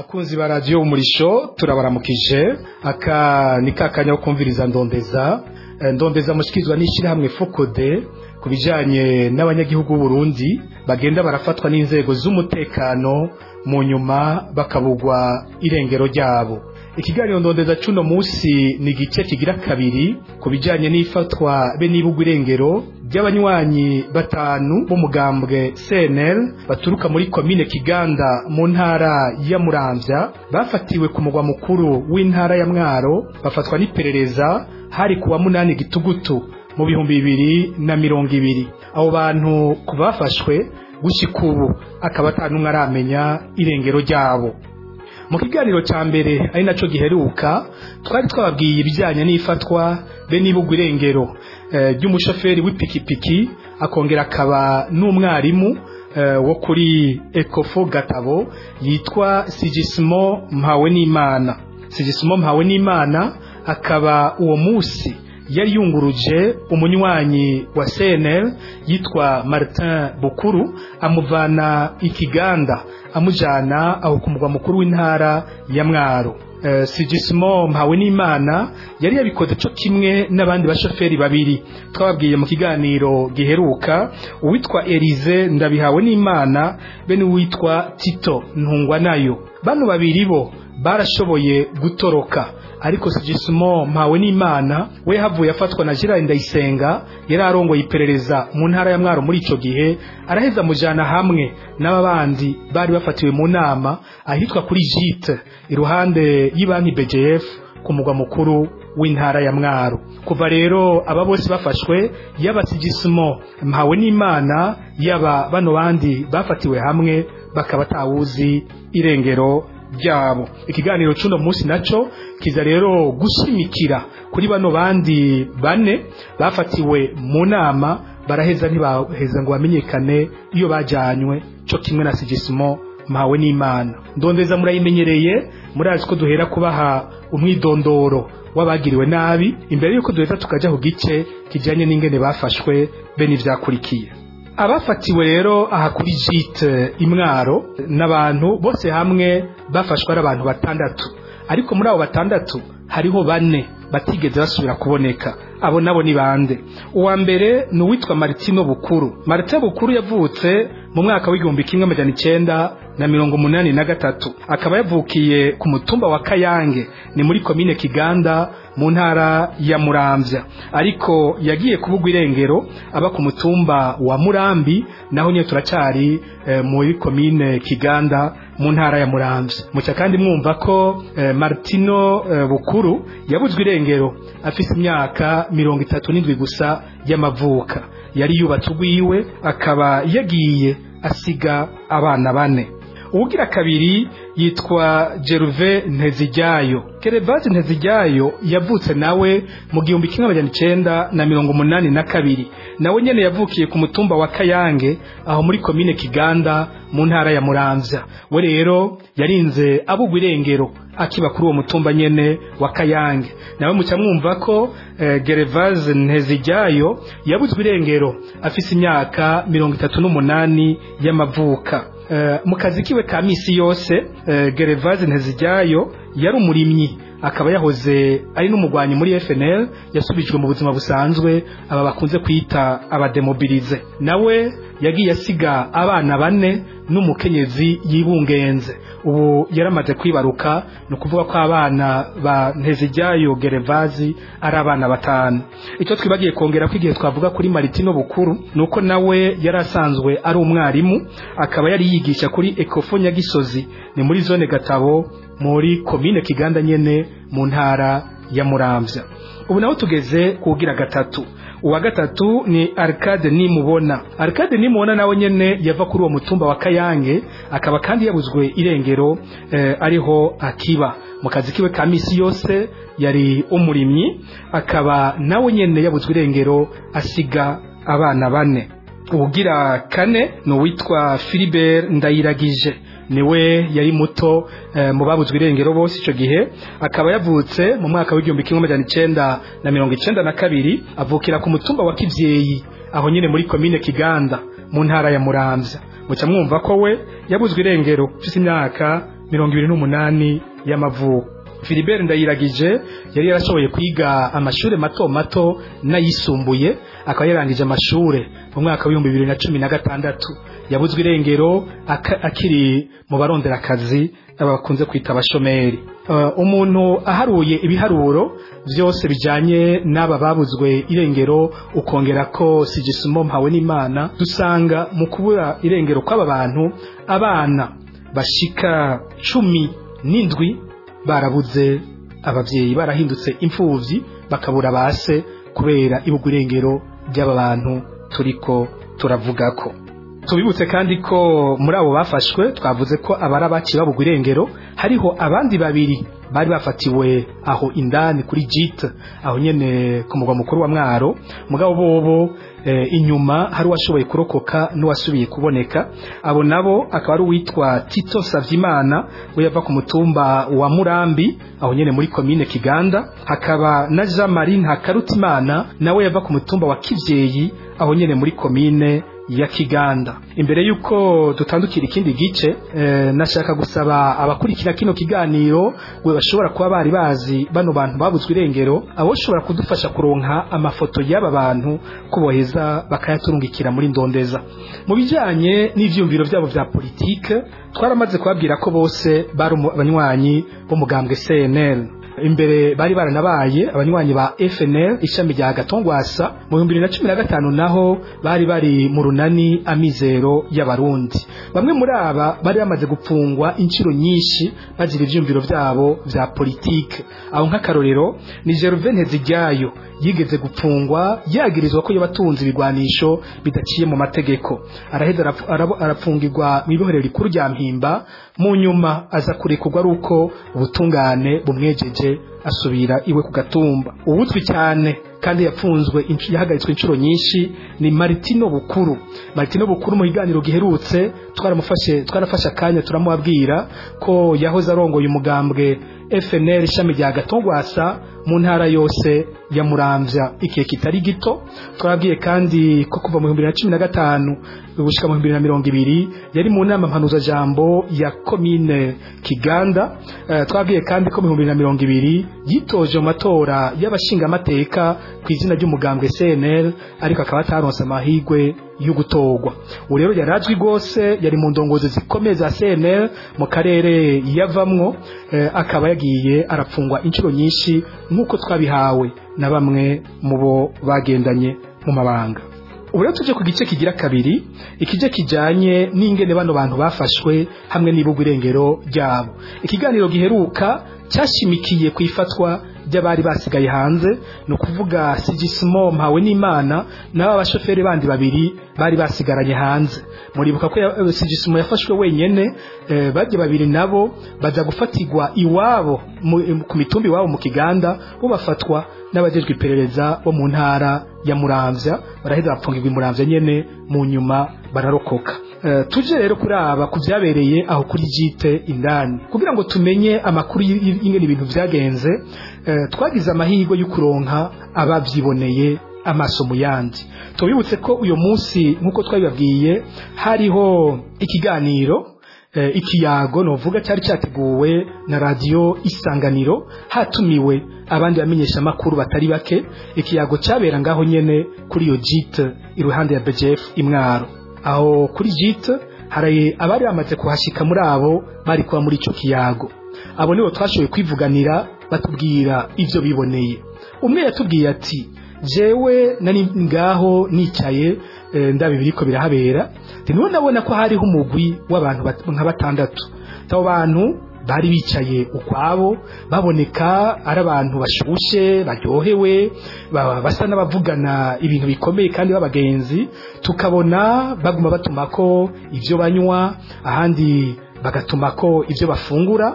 bakunzi ba radiyo umurisho turabaramukije aka ni kakanya ko kumviriza ndondeza Eh, ndondeza mushyikirizwa n'ishyirahamwe fokode ku bijyanye n'abanyagihugu b'uburundi bagenda barafatwa n'inzego z'umutekano mu nyuma bakabugwa irengero ryabo ikiganiro ndondeza cuno munsi ni igice kigira kabiri ku bijyanye n'ifatwa be n'ibugwa irengero ry'abanywanyi batanu b'umugambwe CNL baturuka muri komine Kiganda mu ntara ya Muramvya bafatiwe ku mugwa mukuru w'intara ya Mwaro bafatwa n'iperereza hari kuwa munani gitugutu mu bihumbi bibiri na mirongo ibiri abo bantu ku bafashwe gushika ubu akaba atanumwe aramenya irengero ryabo mu kiganiro cya mbere ari nacyo giheruka twari twababwiye ibijyanye n'ifatwa be n'ibugwa irengero eh, ry'umushoferi w'ipikipiki akongera akaba n'umwarimu eh, wo kuri ekofo gatabo yitwa sigisimo mpawe n'imana sigisimo mpawe n'imana akaba uwo munsi yari yunguruje umunywanyi wa CNL yitwa Martin Bukuru amuvana ikiganda amujana aho ku mugwa mukuru w'intara ya Mwaro Uh, Sigismo mpawe n'Imana yari yabikoze cyo kimwe n'abandi bashoferi babiri twababwiye mu kiganiro giheruka uwitwa Elize ndabihawe n'Imana bene uwitwa Tito ntungwa nayo bano babiri bo barashoboye gutoroka ariko Sigismo mpawe n'Imana we havuye afatwa na Gerard Ndayisenga yari arongoye iperereza mu ntara ya Mwaro muri ico gihe araheza mujana hamwe n'ababandi bari bafatiwe mu nama ahitwa kuri Jite iruhande y'ibanki BGF ku mugwa mukuru w'intara ya Mwaro kuva rero aba bose bafashwe yaba Sigismo mpawe n'Imana yaba bano bandi bafatiwe hamwe bakaba tawuzi irengero ryabo ikiganiro cuno munsi naco kiza rero gushimikira kuri bano bandi bane bafatiwe mu nama baraheza ntibaheza ngo bamenyekane iyo bajanywe co kimwe na Sigismo mpawe n'Imana ndondeza murayimenyereye murazi ko duhera kubaha umwidondoro w'abagiriwe nabi imbere yuko duheza tukaja ku gice kijanye n'ingene bafashwe be n'ivyakurikiye abafatiwe rero aha kuri jite imwaro n'abantu bose hamwe bafashwe ari abantu batandatu ariko muri abo batandatu hariho bane batigeze basubira kuboneka abo nabo ni bande uwa mbere ni uwitwa Martino Bukuru Martino Bukuru yavutse mu mwaka w'igihumbi kimwe amajana icenda na mirongo umunani na gatatu akaba yavukiye ku mutumba wa Kayange ni muri komine Kiganda mu ntara ya Muramvya ariko yagiye kubugwa irengero aba ku mutumba wa Murambi naho nyine turacari e, muri komine Kiganda mu ntara ya Muramvya muca kandi mwumva ko e, Martino e, Bukuru yabuzwe irengero afise imyaka mirongo itatu n'indwi gusa y'amavuka yari yubatse ugwiwe akaba yagiye asiga abana bane uwugira kabiri yitwa Jeruve Ntezijyayo Kerevazi Ntezijyayo yavutse nawe mu gihumbi kimwe amajana icenda na mirongo umunani na kabiri nawe nyene yavukiye ku mutumba wa Kayange aho muri komine Kiganda mu ntara ya Muramvya we rero yarinze abugwa irengero akiba kuri uwo mutumba nyene wa Kayange nawe muca mwumva ko eh, Gervase Ntezijyayo yabuzwe irengero afise imyaka mirongo itatu n'umunani y'amavuka Uh, mu kazi kiwe ka misi yose uh, Gervase Ntezijyayo yari umurimyi akaba yahoze ari n'umugwanyi muri FNL yasubijwe mu buzima busanzwe aba bakunze kwita abademobilize nawe yagiye asiga abana bane n'umukenyezi yibungenze ubu yaramaze kwibaruka ni ukuvuga ko abana ba Ntezijyayo Gerevazi ari abana batanu icyo twibagiye kongera ko igihe twavuga kuri Maritino Bukuru ni uko nawe yari asanzwe ari umwarimu akaba yari yigisha kuri Ecofo Nyagisozi ni muri zone Gatabo muri komine Kiganda nyene mu ntara ya Muramvya ubu naho tugeze kugira gatatu uwa gatatu ni Arcade nimubona Arcade nimubona nawe nyene yava kuri uwo mutumba wa Kayange akaba kandi yabuzwe irengero eh, ariho akiba mu kazi kiwe ka misi yose yari umurimyi akaba nawe nyene yabuzwe irengero asiga abana bane ubugira kane ni uwitwa Philibert Ndayiragije niwe yari muto eh, mu babuzwe irengero bose ico gihe akaba yavutse mu mwaka w'igihumbi kimwe amajana icenda na mirongo icenda na kabiri avukira ku mutumba wa Kivyeyi aho nyene muri komine Kiganda mu ntara ya Muramvya muca mwumva ko we yabuzwe irengero ufise imyaka mirongo ibiri n'umunani y'amavuko Philibert Ndayiragije yari yarashoboye kwiga amashuri mato mato n'ayisumbuye akaba yarangije amashure mu mwaka w'ibihumbi bibiri na cumi na gatandatu yabuzwe irengero akiri mu baronderakazi bakunze kwita abashomeri umuntu aharuye ibiharuro byose bijyanye n'aba babuzwe irengero ukongera ko sigisimo mpawe n'imana dusanga mu kubura irengero kw'aba bantu abana bashika cumi n'indwi barabuze ababyeyi barahindutse imfubyi bakabura base kubera ibugwa irengero ry'aba bantu turiko turavuga ko tubibutse kandi ko muri abo bafashwe twavuze ko abari abaciye babugwa irengero hariho abandi babiri bari bafatiwe aho indani kuri jite aho nyene ku mugwa mukuru wa mwaro mugabo bobo e, inyuma hari uwashoboye kurokoka n'uwasubiye kuboneka abo nabo akaba ari uwitwa tito savyimana we yava ku mutumba wa murambi aho nyene muri komine kiganda hakaba na jean marie ntakarutimana nawe yava ku mutumba wa kivyeyi aho nyene muri komine ya kiganda imbere yuko dutandukira ikindi gice e, nashaka gusaba abakurikira kino kiganiro we bashobora kuba bari bazi bano bantu babuzwe irengero abo shobora kudufasha kuronka amafoto y'aba bantu kuboheza bakayaturungikira muri ndondeza mu bijanye n'ivyumviro vyabo vya politike twaramaze kubabwira ko bose bari abanywanyi b'umugambwe CNL imbere bari baranabaye abanywanyi ba FNL ishami rya Gatongwasa mu 2015 naho bari bari mu runani amizero y'abarundi bamwe muri aba bari bamaze gupfungwa inshiro nyinshi bagira ivyumviro vyabo vya politike aho nk'akarorero ni Gervais Nteziryayo yigeze gupfungwa yagirizwa ko yabatunze ibigwanisho bidaciye mu mategeko araheza arapfungirwa mu ibohero rikuru rya mpimba mu nyuma aza kurekurwa ari uko ubutungane bumwejeje asubira iwe ku gatumba uwuzwi cyane kandi yapfunzwe yahagaritswe inshuro nyinshi ni Martino Bukuru Martino Bukuru mu kiganiro giherutse twaramufashe twarafashe akanya turamubabwira ko yahoze arongoye umugambwe FNL ishami rya Gatongwasa mu ntara yose ya Muramvya ikihe kitari gito twabwiye kandi ko kuva mu 2015 gushika mu 2020 yari mu nama mpanuza jambo ya komine Kiganda uh, twabwiye kandi ko mu 2020 yitoje mu matora y'abashinga amateka ku izina ry'umugambwe CNL ariko akaba ataronse amahigwe yo gutorwa ubu rero yarazwi rwose yari mu ndongozi zikomeye za CNL mu karere yavamwo eh, akaba yagiye arapfungwa inshuro nyinshi nk'uko twabihawe na bamwe mu bo bagendanye mu mabanga ubu rero tuje ku gice kigira kabiri ikije kijanye n'ingene bano bantu bafashwe hamwe n'ibugwa irengero ryabo ikiganiro giheruka cyashimikiye ku ifatwa ry'abari basigaye hanze ni ukuvuga sigisimo mpawe n'imana n'aba bashoferi bandi babiri bari basigaranye hanze muribuka ko sigisimo yafashwe wenyene eh, bajya babiri nabo baza gufatirwa iwabo ku mitumba iwabo mu kiganda bo bafatwa n'abajejwe iperereza bo mu ntara ya muramvya baraheza bapfungirwa imuramvya nyene mu nyuma bararokoka uh, tuje rero kuraba ku vyabereye aho kuri jite indani kugira ngo tumenye amakuru y'ingene ibintu vyagenze uh, twagize amahirwe yo kuronka abavyiboneye amaso mu yandi tubibutse ko uyu munsi nk'uko twabibabwiye hariho ikiganiro eh, ikiyago novuga cyari cyateguwe na radio isanganiro hatumiwe abandi bamenyesha amakuru batari bake ikiyago cyabera ngaho nyene kuri iyo jite iruhande ya BGF imwaro aho kuri jite hari abari bamaze kuhashika muri abo bari kuba muri ico kiyago abo nibo twashoboye kwivuganira batubwira ivyo biboneye umwe yatubwiye ati jewe nari ngaho nicaye e, ndabi biriko birahabera niwe nabona ko hariho umugwi w'abantu nka batandatu abo bantu bari bicaye ukwabo baboneka ari abantu bashushe baryohewe basa n'abavugana ibintu bikomeye kandi b'abagenzi tukabona baguma batumako ibyo banywa ahandi bagatumako ibyo bafungura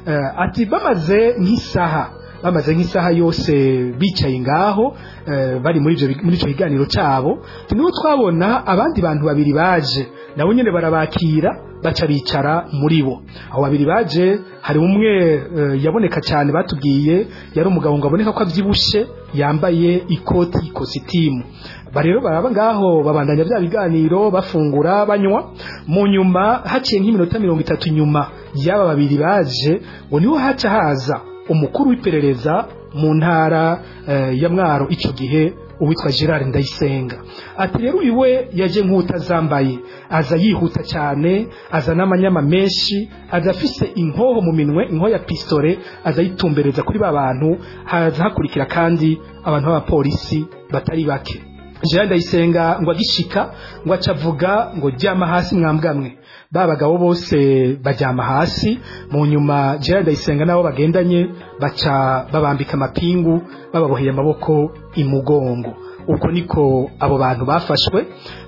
ati bamaze nk'isaha bamaze nk'isaha yose bicaye ngaho bari muri icyo kiganiro cyabo niho twabona abandi bantu babiri baje nabo nyine barabakira baca bicara muri bo abo babiri baje hari umwe yaboneka cyane batubwiye yari umugabo ngo aboneka ko abyibushe yambaye ikoti ikositimu ba rero baraba ngaho babandanya bya biganiro bafungura banywa mu nyuma haciye nk'iminota mirongo itatu nyuma y'aba babiri baje ngo niho haca haza umukuru w'iperereza mu ntara eh, ya mwaro icyo gihe uwitwa gerard ndayisenga ati rero uyu we yaje nk'utazambaye aza yihuta cyane aza n'amanyama menshi aza afise inkoho mu minwe inkoho ya pisitore aza yitumbereza kuri ba bantu haza hakurikira kandi abantu b'abapolisi batari bake gerard ndayisenga ngo agishika ngo aca avuga ngo ryama hasi mwambwamwe ba bagabo bose baryama hasi mu nyuma gerard ndayisenga nabo bagendanye baca babambika amapingu bababoheye amaboko imugongo uko niko abo bantu bafashwe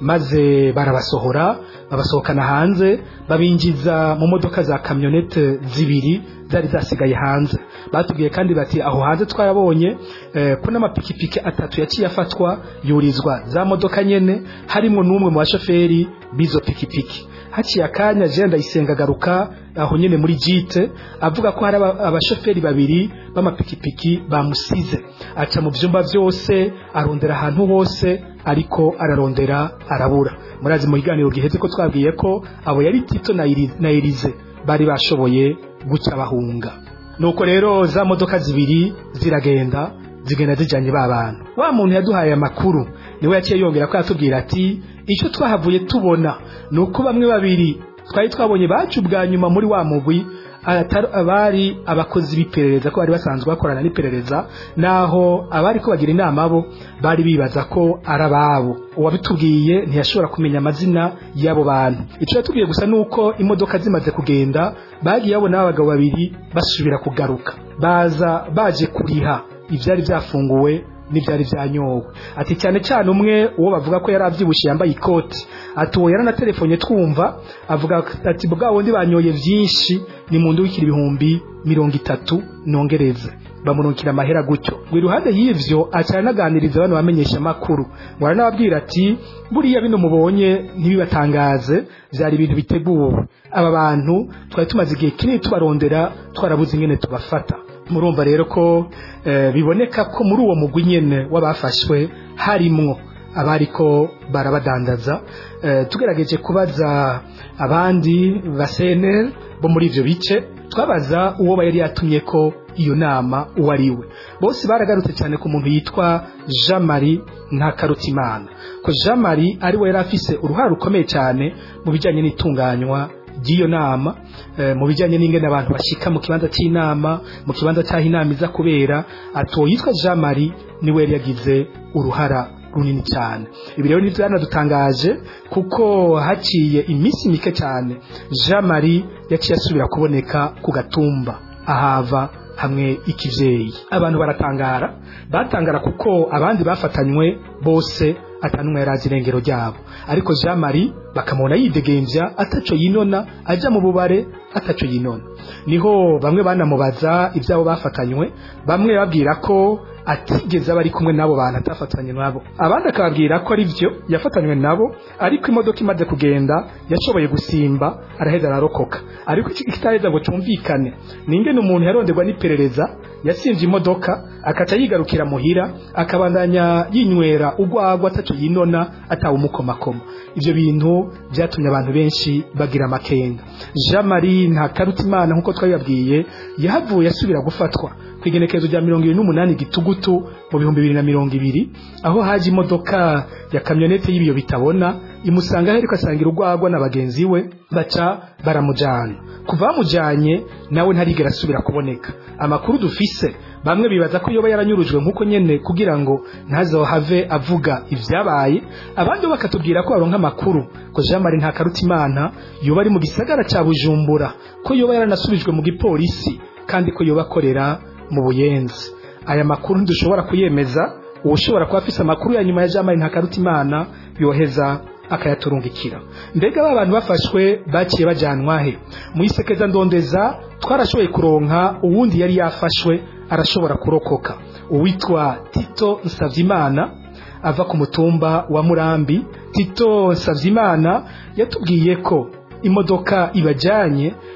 maze barabasohora babasohokana hanze babinjiza mu modoka za kamyonete zibiri zari zasigaye hanze batubwiye kandi bati aho hanze twarabonye eh, ko n'amapikipiki atatu yaciye afatwa yurizwa za modoka nyene harimo n'umwe mu bashoferi b'izo pikipiki haciye akanya jean ndayisenga agaruka aho nyene muri jite avuga ko hari aba- abashoferi babiri b'amapikipiki bamusize aca mu vyumba vyose arondera ahantu hose ariko ararondera arabura murazi mu kiganiro giheze ko twabwiye ko abo yari tito na Iri- na elize bari bashoboye guca bahunga nuko rero za modoka zibiri ziragenda zigenda zijanye ba bantu wa muntu yaduhaye amakuru niwe yaciye yongera ko yatubwira ati icyo twahavuye tubona ni uko bamwe babiri twari twabonye bacu bwa nyuma muri wa mugwi atari abari abakozi b'iperereza ko bari basanzwe bakorana n'iperereza naho abari ko bagira inama bo bari bibaza ko ari ababo uwabitubwiye ntiyashobora kumenya amazina y'abo bantu icyo yatubwiye gusa ni uko imodoka zimaze kugenda bagiye babona abagabo babiri basubira kugaruka baza baje kuriha ibyari byafunguwe n'ibyari byanyowe ati cyane cyane umwe uwo bavuga ko yari abyibushye yambaye ikoti ati uwo yaranatelefonye twumva avuga ati bwa wundi banyoye byinshi ni mu wikira ibihumbi mirongo itatu nongereze bamurukira amahera gutyo ngo iruhande y'ivyo aca anaganiriza bano bamenyesha amakuru ngo aranababwira ati buriya bino mubonye ntibibatangaze byari ibintu biteguwe aba bantu twari tumaze igihe kinini tubarondera twarabuze ingene tubafata murumva rero ko eh, biboneka ko muri uwo mugwi nyene w'abafashwe harimwo abariko barabadandaza eh, tugerageje kubaza abandi ba CNL bo muri ivyo bice twabaza uwo yari yatumye ko iyo nama uwo ari we bose baragarutse cyane ku muntu yitwa Jean Marie Ntakarutimana ko Jean Marie ari we yari afise uruhare rukomeye cyane mu bijyanye n'itunganywa ry'iyo nama eh, mu bijyanye n'ingene abantu bashika mu kibanza cy'inama mu kibanza cy'aho inama iza kubera ati uwo yitwa Jean Marie niwe yari yagize uruhara runini cyane ibi rero nivyo yanadutangaje kuko haciye iminsi mike cyane Jean Marie yaciye asubira kuboneka ku gatumba ahava hamwe ikivyeyi abantu baratangara batangara kuko abandi bafatanywe bose atanumwe yarazi irengero ryabo ariko Jean Marie bakamubona yidegemvya ataco yinona aja mu bubare ataco yinona niho bamwe banamubaza ibyabo bafatanywe bamwe babwira ko atigeze aba ari kumwe n'abo bantu atafatanye nabo abandi akababwira ko ari byo yafatanywe nabo ariko imodoka imaze kugenda yashoboye gusimba araheza ararokoka ariko ikitaheza ngo cyumvikane ni ingene umuntu yaronderwa n'iperereza yasimvye imodoka akaca yigarukira muhira akabandanya yinywera ugwagwa ataco yinona atawe umukomakoma ivyo bintu byatumye abantu benshi bagira amakenga Jean Marie Ntakarutimana nkuko twabibabwiye yahavuye asubira gufatwa ku igenekerezo rya mirongo ibiri n'umunani gitugutu mu bihumbi bibiri na mirongo ibiri aho haje imodoka ya kamyonete y'ibiyo bitabona imusanga aho ariko asangira urwagwa na bagenzi we baca baramujana kuva bamujanye nawe ntarigera asubira kuboneka amakuru dufise bamwe bibaza ko yoba yaranyurujwe nk'uko nyene kugira ngo ntazohave avuga ivyabaye abandi bo bakatubwira ko baronka amakuru ko Jean Marie Ntakarutimana yoba ari mu gisagara ca Bujumbura ko yoba yaranasubijwe mu gipolisi kandi ko yoba akorera mu buyenzi aya makuru ntidushobora kuyemeza ushobora kuba afise amakuru ya nyuma ya Jean Marie Ntakarutimana yoheza akayaturungikira mbega ba bantu bafashwe baciye bajanwa he mu isekeza ndondeza twarashoboye kuronka uwundi yari yafashwe arashobora kurokoka uwitwa Tito Nsavyimana ava ku mutumba wa Murambi Tito Nsavyimana yatubwiye ko imodoka ibajanye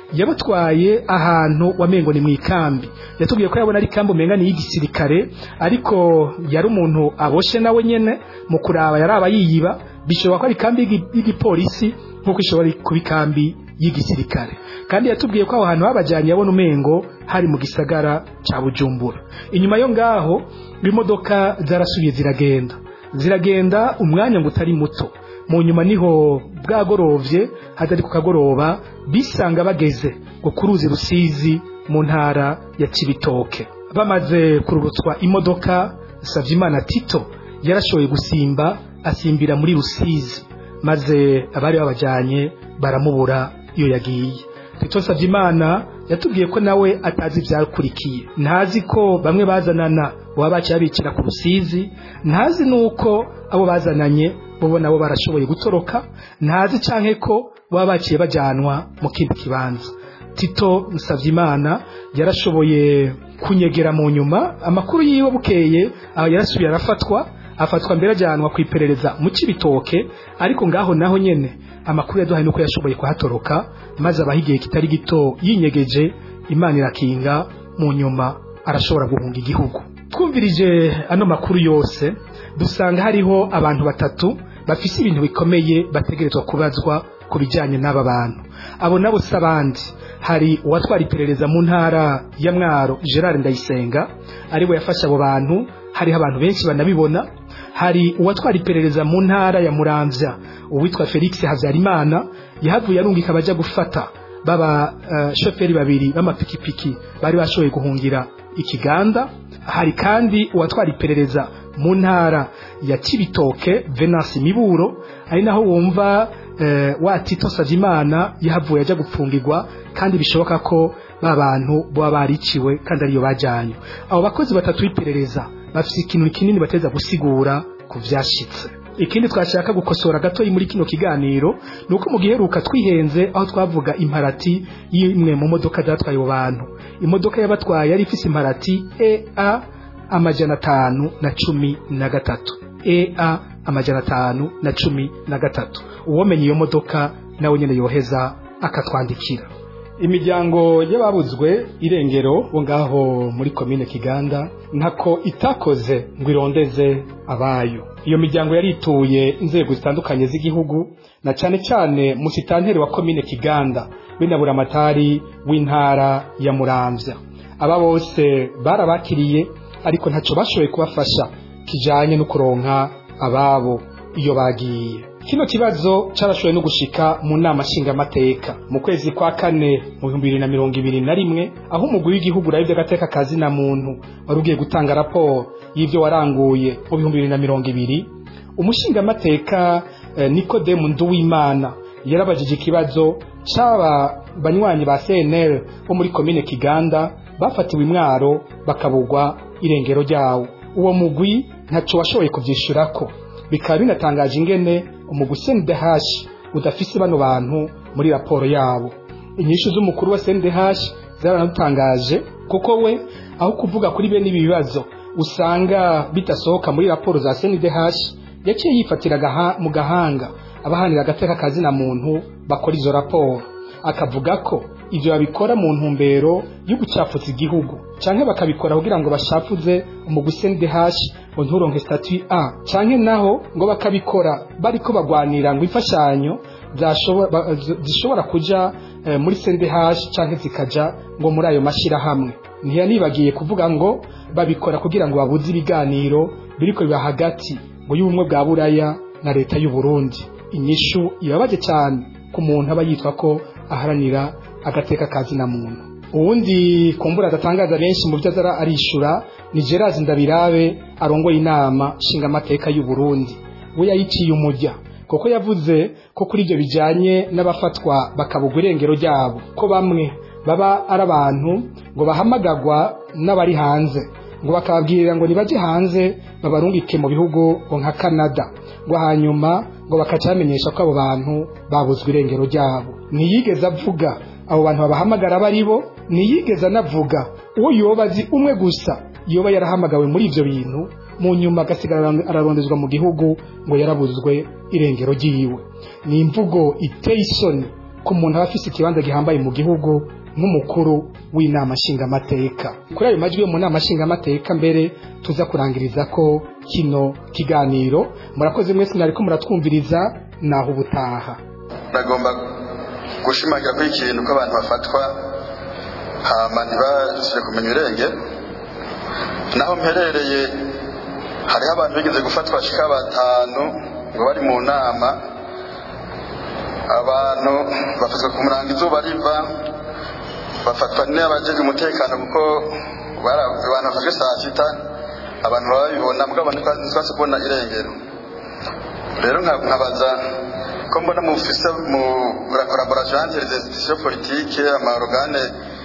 yabatwaye ahantu wamengo ni mu ikambi yatubwiye ko yabona ari ikambi umenga ni y'igisirikare ariko yari umuntu aboshe nawe nyene mu kuraba yaraba yiyiba bishobora ko ari ikambi y'igipolisi nk'uko ishobora kuba ikambi y'igisirikare kandi yatubwiye ko aho hantu habajyanye yabona umengo hari mu gisagara cya bujumbura inyuma yo ngaho imodoka zarasubiye ziragenda ziragenda umwanya ngo utari muto mu nyuma niho bwagorovye hatari ku kagoroba bisanga bageze ngo ku ruzi rusizi mu ntara ya kibitoke bamaze kururutswa imodoka savyimana tito yarashoboye gusimba asimbira muri rusizi maze abari babajyanye baramubura iyo yagiye tito savyimana yatubwiye ko nawe atazi ibyakurikiye ntazi ko bamwe bazanana baba baciye bicira ku rusizi ntazi nuko abo bazananye bo nabo barashoboye gutoroka ntazi canke ko baba baciye bajyanwa mu kindi kibanza tito Musavyimana yarashoboye kunyegera mu nyuma amakuru yiwe bukeye aho yarasubiye arafatwa afatwa mbere ajyanwa ku iperereza mu kibitoke ariko ngaho naho nyene amakuru yaduhaye nuko yashoboye kuhatoroka maze abaho igihe kitari gito yinyegeje imana irakinga mu nyuma arashobora guhunga igihugu twumvirije ano makuru yose dusanga hariho abantu batatu bafise ibintu bikomeye bategerezwa kubazwa ku bijyanye n'aba bantu abo nabo si abandi hari uwatwara iperereza mu ntara ya mwaro gerard ndayisenga ariwe yafashe abo bantu hariho abantu benshi banabibona hari uwatwara iperereza mu ntara ya muramvya uwitwa felix habyarimana yahavuye arungika abajya gufata baba uh, shoferi babiri b'amapikipiki bari bashoboye guhungira ikiganda hari kandi uwatwara iperereza mu ntara ya kibitoke venance miburo ari naho wumva uh, wa tito savimana yahavuye ajya gupfungirwa kandi bishoboka ko ba bantu baba bariciwe kandi ariyo bajyanye abo bakozi batatu b'iperereza bafite ikintu kinini bateza gusigura ku byashitse ikindi twashaka gukosora gatoyi muri kino kiganiro ni uko mu giheruka twihenze aho twavuga imparati y'imwe mu modoka zatwaye abo bantu imodoka y'abatwaye yari ifise imparati ea amajana atanu na cumi na gatatu ea amajana atanu na cumi na gatatu uwomenye iyo modoka nawe nyine yoheza akatwandikira imiryango y'ababuzwe irengero bo ngaho muri komine kiganda ntako itakoze ngo irondeze abayo iyo miryango yarituye inzego zitandukanye z'igihugu na cyane cyane musitanteri wa komine kiganda binabura amatari w'intara ya muramvya aba bose barabakiriye ariko ntacyo bashoboye kubafasha kijanye no kuronka ababo iyo bagiye kino kibazo carashoboye no gushika mu nama nshingamateka mu kwezi kwa kane mu bihumbi bibiri na mirongo ibiri na rimwe aho umugwi w'igihugu urabye agateka kazi na muntu wari ugiye gutanga raporo y'ivyo waranguye mu bihumbi bibiri na mirongo ibiri umushingamateka eh, nikodemu nduwimana yarabajije ikibazo c'aba banywanyi ba cnl bo muri komine kiganda bafatiwe imwaro bakabugwa irengero ryawo uwo mugwi ntaco washoboye kuvyishurako bikaba binatangaje ingene umugwi CNDH udafise bano bantu muri raporo yabo inyishu z'umukuru wa CNDH zaranatangaje kuko we aho kuvuga kuri bene ibi bibazo usanga bidasohoka muri raporo za CNDH yaciye yifatira mu gahanga abahanira agateka kazi na muntu bakora izo raporo akavuga ko ivyo babikora mu ntumbero yo gucafuza igihugu canke bakabikora kugira ngo bashafuze umugwi CNDH ngo nturonke statut A canke naho ngo bakabikora bariko bagwanira ngo imfashanyo zishobora kuja eh, muri CNDH canke zikaja ngo muri ayo mashira hamwe ntiyanibagiye kuvuga ngo babikora kugira ngo babuze ibiganiro biriko biba hagati ngo y'ubumwe bwa buraya na leta y'u Burundi inyishu ibabaje cyane ku muntu aba yitwa ko aharanira agateka kazi na muntu uwundi kumbura adatangaza benshi mu byo azara arishura ni Gerard Ndabirabe arongoye inama nshingamateka y'u Burundi we yayiciye umujya kuko yavuze ko kuri ibyo bijyanye n'abafatwa bakabugwa irengero ryabo ko bamwe baba ari abantu ngo bahamagagwa n'abari hanze ngo bakababwirira ngo nibajye hanze babarungike mu bihugu ngo nka Canada ngo hanyuma ngo bakaca bamenyesha ko abo bantu babuzwe irengero ryabo ntiyigeze avuga abo bantu babahamagara abo ari bo ntiyigeze anavuga uwo yoba azi umwe gusa yoba yarahamagawe muri ibyo bintu mu nyuma agasigara ararondezwa mu gihugu ngo yarabuzwe irengero ry'iwe ni imvugo iteye isoni ku muntu aba afise ikibanza gihambaye mu gihugu nk'umukuru w'inama nshingamateka kuri ayo majwi yo mu nama nshingamateka mbere tuza kurangiriza ko kino kiganiro murakoze mwese mwariko muratwumviriza naho ubutaha nagomba gushimangira kuri ikintu ko abantu bafatwa hama ntibasire kumenya irenge naho mperereye hariho abantu bigeze gufatwa bashika batanu ngo bari mu nama abantu bafatwa ku murango izuba riva bafatwa n'abajeje umutekano kuko abantu bafashwe saa sita abantu baba babibona mugabo ntitwase kubona irengero rero nkabaza ko mbona mufise mu collaboration entre les institutions politiques amaorgane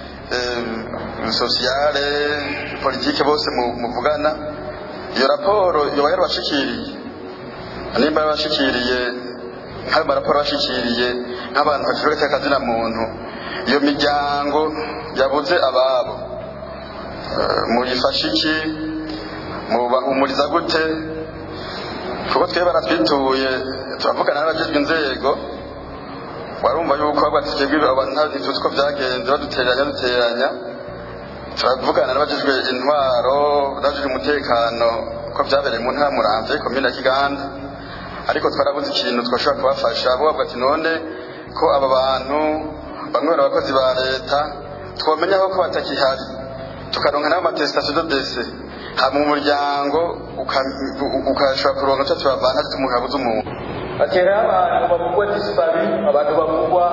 sociale politike bose muvugana iyo raporo yoba yarabashikiriye nimba yarabashikiriye nk'ayo maraporo bashikiriye nk'abantu bafite akazina muntu iyo miryango yabuze ababo muyifashe iki mubahumuriza gute kuko twebwe baratwituye turavugana n'abajejwe inzego warumva yuko batigegwe abantu ntituzi ko byagenze baduteranya duteranya turavugana n'abajejwe intwaro n'abajejwe umutekano ko byabereye mu ntara muramvye komine ya kiganda ariko twarabuze ikintu twashobora kubafasha bo bavuga ati none ko aba bantu bamwe bari abakozi ba leta twomenya ko batakihari tukaronka nabo amatestation de dese hama umuryango ukashobora kuronka cyo tubavana ati umuntu abuze umuntu batera abantu bavugwa disparu abantu bavugwa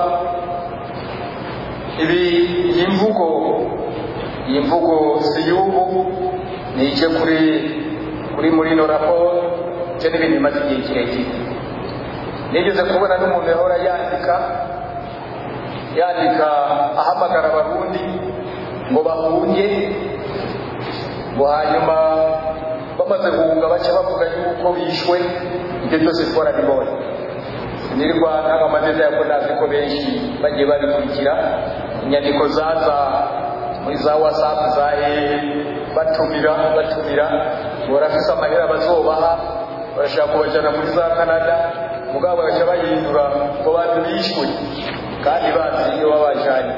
ibi iyi mvugo iyi mvugo si y'ubu ni ije kuri kuri muri ino raporo cyo n'ibintu bimaze igihe kirekire nigeze kubona n'umuntu yahora yandika yandika ahamagara abarundi ngo bahunge ngo hanyuma bamaze guhunga baca bavuga yuko bishwe ibyo byose twarabibonye nirwa ntabwo amazina yako nazi ko benshi bagiye babikurikira inyandiko zaza muri za wasapu za ee batumira batumira ngo barafise amahera bazobaha barashaka kubajana muri za canada mugabo bagaca bahindura ngo bantu bishwe kandi bazi iyo babajanye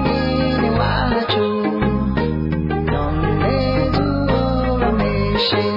Shame.